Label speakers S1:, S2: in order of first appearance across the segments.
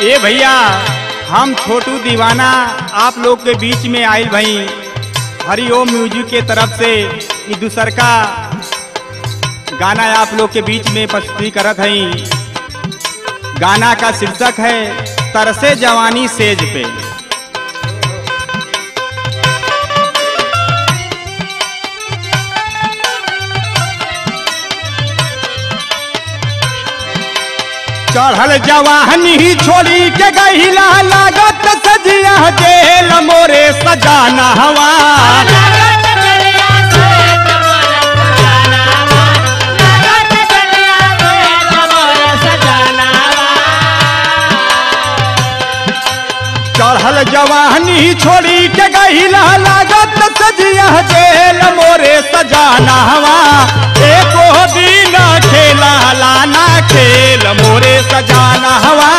S1: ए भैया हम छोटू दीवाना आप लोग के बीच में आयल भई हरिओम म्यूजिक के तरफ से ई दूसर का गाना आप लोग के बीच में प्रस्तुति करत हई गाना का शीर्षक है तरसे जवानी सेज पे चढ़ल जवानी छोड़ी के गहिला लागत सजिया जेल मोरे सजाना हवा चढ़ल जवानी छोड़ी के गहिला लागत सजिया जेल मोरे सजाना हवा एको दिन खेला लाना खेल मोरे सजाना हवा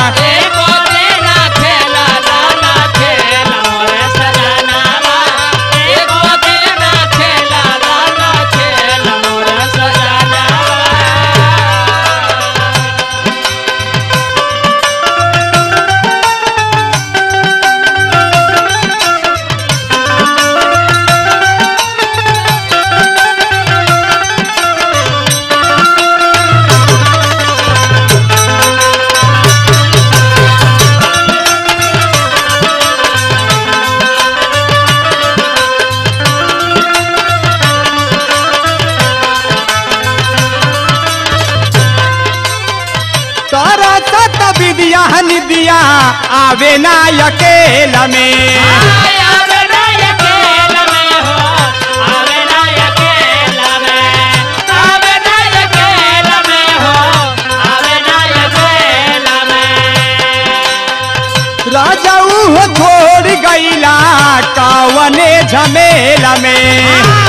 S1: तारा सत विद्या निदिया आवे ना अकेल में राजा उहो छोड़ गईला कावने झमेला में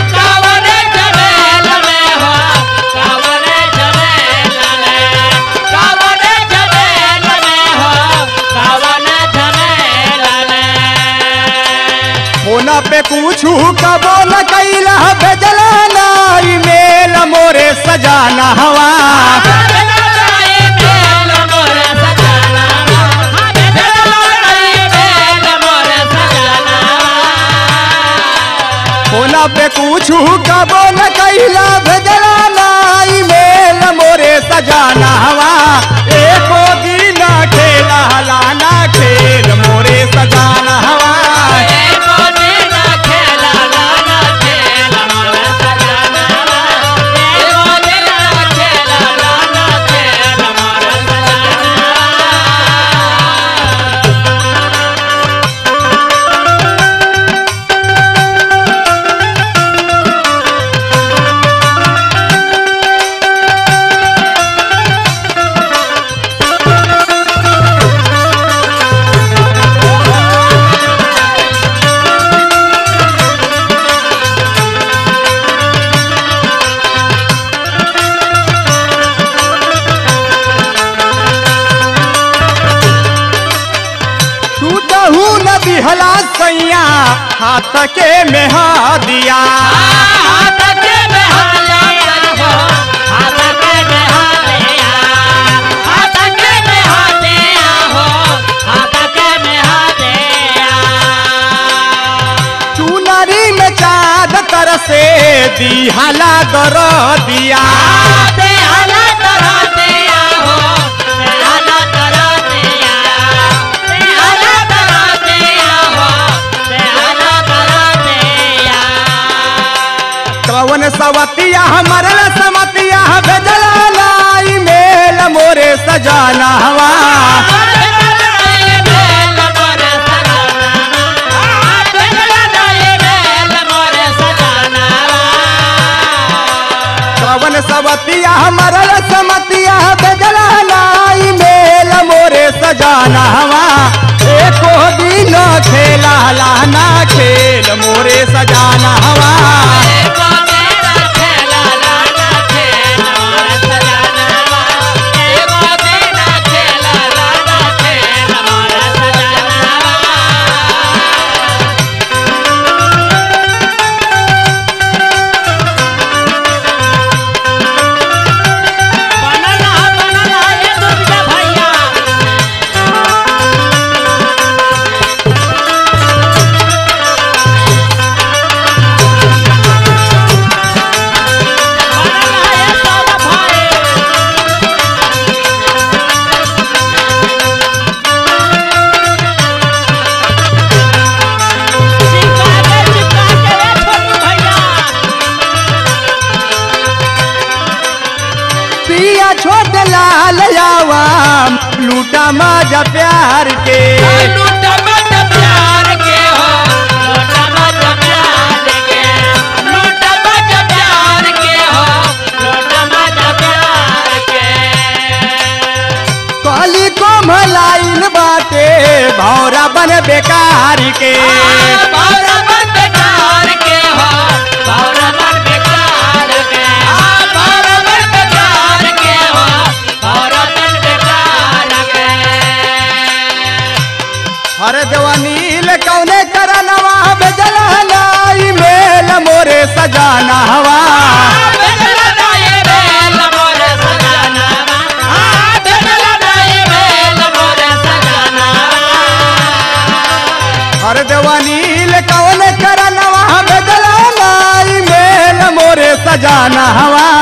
S1: फोना पे पूछू कबो न कैला भेजला नाई मेल मोरे सजाना हवा फोना पे पूछू कबो न कैला भेजला नाई मेल मोरे सजाना हवा एको दिन खेला लाना खेल मोरे सजाना हवा छूटहू न दिहला सैया हाथ के मेहा दिया चुनरी में चाँद तर से दिहला दर दिया कवन सवतिया मरल समतिया भेजला लाई मेल मोरे सजाना हवा कवन सवतिया मरल समतिया भेजला लाई मेल मोरे सजाना हवा एको दिन खेला लाना खेल मोरे सजाना हवा
S2: बनला बनला ये दुर्गा भैया
S1: पिया छोट लाल आवाम लूटा मजा प्यार के
S2: लूटा मत प्यार के हो लूटा मत प्यार के लूटा मत प्यार के हो लूटा मत प्यार के
S1: कली को मलाइन बाटे भौरा बन बेकार के
S2: भौरा मन बेकार के हो भौरा मन बेकार के हाँ, भौरा मन बेकार के हो भौरा मन बेकार के
S1: हर जवानील कौने करनवा बेजला लाई मेल मोरे सजाना हवा
S2: बेदला दाए बेल मोरे सजाना हाँ, बेदला दाए बेल मोरे सजाना
S1: हर जवानील कौने करनवा बेजला लाई मेल मोरे सजाना हवा